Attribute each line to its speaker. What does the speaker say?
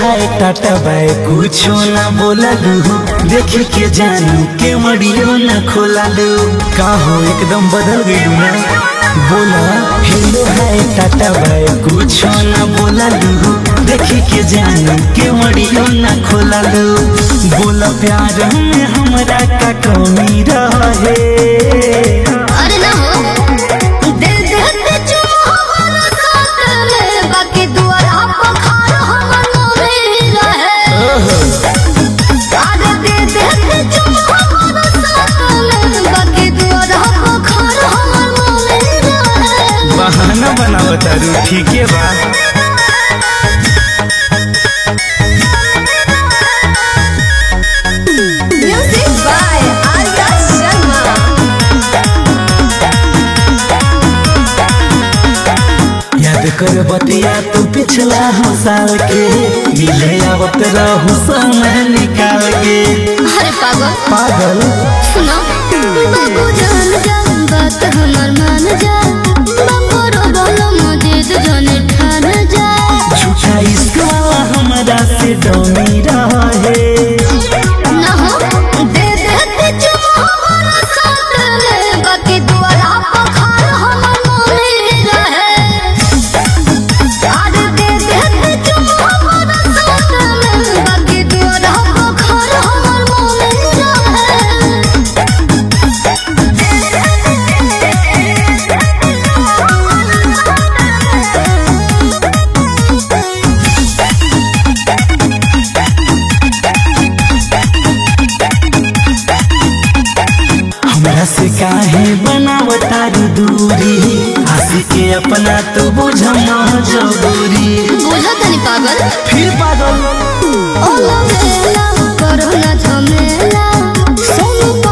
Speaker 1: हाय tata bye कुछो ना बोला लू देख के जानू के मड़ियो ना खोला लू का हो एकदम बदल गई ना बोला हेलो हाय टाटा बाय कुछो ना बोला लू देख के जानू के मड़ियो ना खोला लू बोला प्यार में हमरा का कमी रहे
Speaker 2: अरे ना हो दे दे दे चुम्मा हमारा साथ में बाकी दुआरा पखार हमर नामे रहे अरे दे दे दे चुम्मा हमारा साथ में बाकी दुआरा पखार हमर नामे रहे
Speaker 1: बहाना बनावता रू ठीक है बा
Speaker 2: म्यूजिक बाय आर्या शर्मा
Speaker 1: याद कर बतिया तू पिछला हो साल के मिले आवत रहू समय निकाल के
Speaker 2: अरे पागल
Speaker 1: पागल
Speaker 2: सुनो बाबू जान जा बात हमर मान जा बाबू रो बोलो मजिद जने ठान जा
Speaker 1: झूठा इश्क वाला हमरा से डोमी रहे
Speaker 2: ना हो दे दे दे चुम्मा हमारा साथ में बाकी दुआरा पखार हमर मोने रहे अरे दे दे दे चुम्मा हमारा साथ में बाकी दुआरा पखार हमर मोने
Speaker 1: हमरा से काहे बनावता रू दूरी आशी के अपना तो बुझ मजबूरी
Speaker 2: बुझा तनी पागल
Speaker 1: फिर पागल
Speaker 2: ओला मेला करो ना झमेला सोनू